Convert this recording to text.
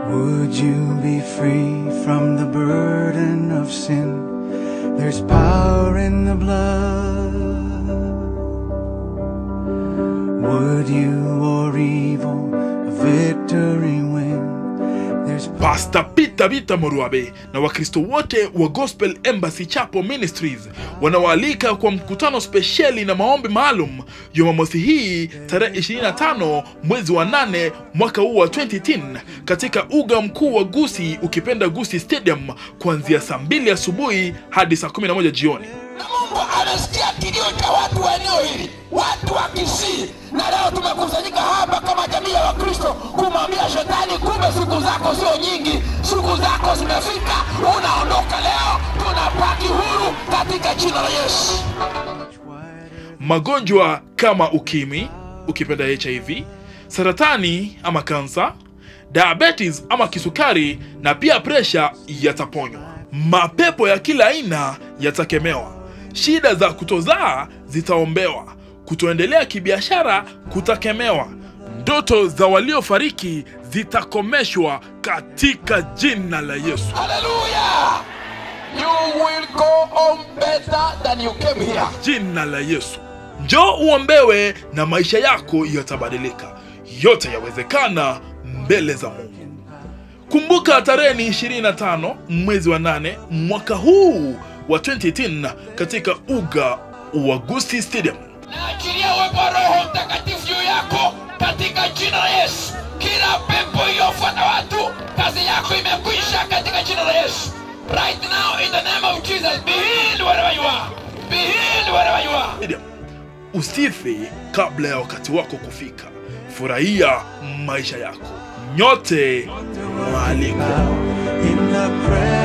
Would you be free from the burden of sin? There's power in the blood. Would you or evil a victory win? There's Pastor Peter Vita Moruabe na Wakristo wote wa Gospel Embassy Chapel Ministries wanawaalika kwa mkutano spesheli na maombi maalum Jumamosi hii tarehe 25 mwezi wa 8 mwaka huu wa 2010 katika uga mkuu wa Gusi ukipenda Gusi Stadium kuanzia saa 2 asubuhi hadi saa 11 jioni. na Mungu anasikia kilio cha watu wa eneo hili, watu wa Kisii, na leo tumekusanyika hapa kama jamii ya Wakristo kumwambia shetani, kumbe siku zako sio nyingi, siku zako zimefika, unaondoka leo, tunapaki huru katika jina la Yesu. magonjwa kama ukimwi ukipenda hiv saratani ama kansa diabetes ama kisukari na pia presha yataponywa mapepo ya kila aina yatakemewa shida za kutozaa zitaombewa kutoendelea kibiashara kutakemewa ndoto za waliofariki zitakomeshwa katika jina la yesu Haleluya! You will go on better than you came here. jina la Yesu. Njoo uombewe na maisha yako yatabadilika. Yote yawezekana mbele za Mungu. Kumbuka tarehe ni 25 mwezi wa 8 mwaka huu wa 2010 katika uga wa Gusti Stadium. Naachilia uwepo wa Roho Mtakatifu juu yako katika jina la Yesu. Kila pepo iliyofuata watu, kazi yako imekwisha katika jina la Yesu. Right now in the name of Jesus, be healed wherever you are. Be healed wherever you are. Stadium. Usife kabla ya wakati wako kufika. Furahia maisha yako. Nyote mwaliko. in the presence.